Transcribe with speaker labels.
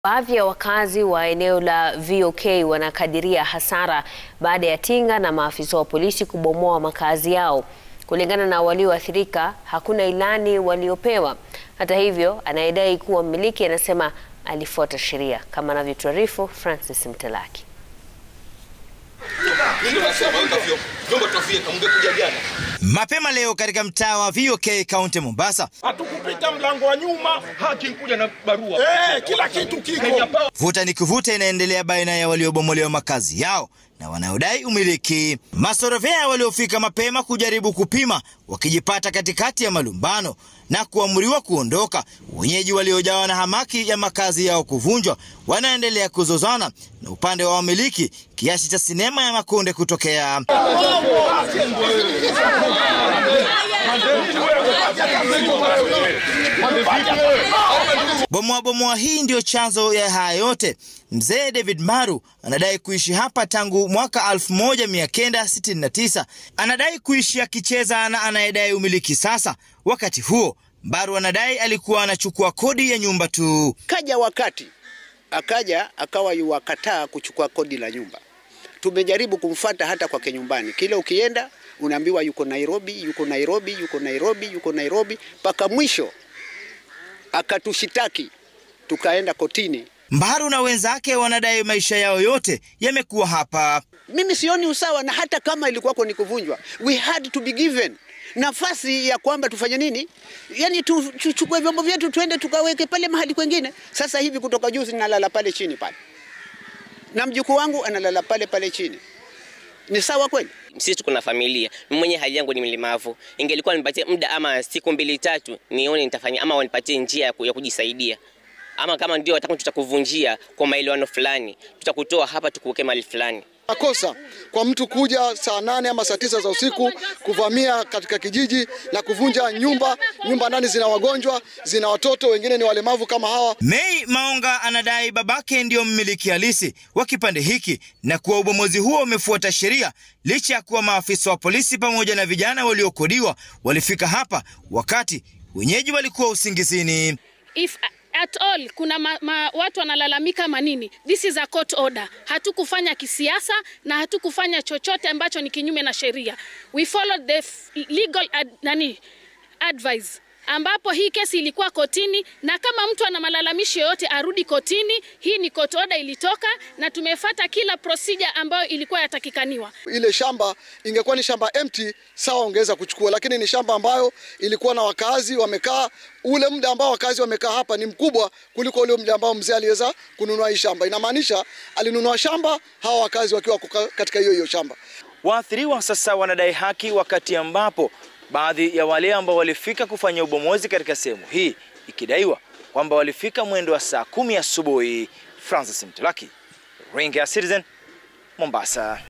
Speaker 1: Baadhi ya wakazi wa eneo la VOK wanakadiria hasara baada ya tinga na maafisa wa polisi kubomoa makazi yao. Kulingana na walioathirika, hakuna ilani waliopewa. Hata hivyo, anayedai kuwa mmiliki anasema alifuata sheria, kama anavyotuarifu Francis Mtalaki.
Speaker 2: Mapema leo katika mtaa wa VOK kaunti Mombasa,
Speaker 3: hatukupita mlango wa nyuma,
Speaker 4: haki kuja na barua
Speaker 3: eh, kila kitu kiko.
Speaker 2: vuta ni kuvuta inaendelea baina ya waliobomolewa makazi yao na wanaodai umiliki. Masorovea waliofika mapema kujaribu kupima wakijipata katikati ya malumbano na kuamriwa kuondoka. Wenyeji waliojawa na hamaki ya makazi yao kuvunjwa wanaendelea kuzozana na upande wa wamiliki, kiasi cha sinema ya Makonde kutokea. Bomoa bomoa hii ndiyo chanzo ya haya yote. Mzee David Maru anadai kuishi hapa tangu mwaka 1969. Anadai kuishi akicheza na anayedai umiliki sasa. Wakati huo Maru anadai alikuwa anachukua kodi ya nyumba tu.
Speaker 5: Kaja wakati akaja akawa yuwakataa kuchukua kodi la nyumba. Tumejaribu kumfata hata kwake nyumbani, kila ukienda unaambiwa yuko Nairobi, yuko Nairobi, yuko Nairobi, yuko Nairobi, mpaka mwisho akatushitaki, tukaenda kotini.
Speaker 2: Mbaru na wenzake wanadai maisha yao yote yamekuwa hapa.
Speaker 5: Mimi sioni usawa, na hata kama ilikuwako ni kuvunjwa, we had to be given nafasi ya kwamba tufanye nini, yani tuchukue vyombo vyetu tuende tukaweke pale mahali kwengine. Sasa hivi kutoka juzi nalala pale chini pale, na mjukuu wangu analala pale pale chini. Ni sawa kweli?
Speaker 6: Sisi tuko na familia, mimi mwenye hali yangu ni mlemavu. Ingelikuwa nipatie muda ama siku mbili tatu, nione nitafanya ama wanipatie njia ya kujisaidia, ama kama ndio wataka tutakuvunjia kwa maelewano fulani, tutakutoa hapa tukuweke mahali fulani.
Speaker 7: Makosa kwa mtu kuja saa nane ama saa tisa za usiku kuvamia katika kijiji na kuvunja nyumba. Nyumba ndani zina wagonjwa, zina watoto, wengine ni walemavu kama hawa.
Speaker 2: Mei Maonga anadai babake ndiyo mmiliki halisi wa kipande hiki na kuwa ubomozi huo umefuata sheria, licha ya kuwa maafisa wa polisi pamoja na vijana waliokodiwa walifika hapa wakati wenyeji walikuwa usingizini.
Speaker 8: If at all kuna ma, ma, watu wanalalamika manini, this is a court order. Hatukufanya kisiasa na hatukufanya chochote ambacho ni kinyume na sheria. We followed the legal ad, nani advice ambapo hii kesi ilikuwa kotini, na kama mtu ana malalamishi yoyote arudi kotini. Hii ni court order ilitoka, na tumefata kila procedure ambayo ilikuwa yatakikaniwa.
Speaker 7: Ile shamba ingekuwa ni shamba empty, sawa, ongeza kuchukua, lakini ni shamba ambayo ilikuwa na wakazi wamekaa. Ule muda ambao wakazi wamekaa hapa ni mkubwa kuliko ule muda ambao mzee aliweza kununua hii shamba. Inamaanisha alinunua shamba, hawa wakazi wakiwa katika hiyo hiyo shamba.
Speaker 2: Waathiriwa sasa wanadai haki, wakati ambapo baadhi ya wale ambao walifika kufanya ubomozi katika sehemu hii ikidaiwa kwamba walifika mwendo wa saa kumi asubuhi. Francis Mtalaki, Ringa Citizen, Mombasa.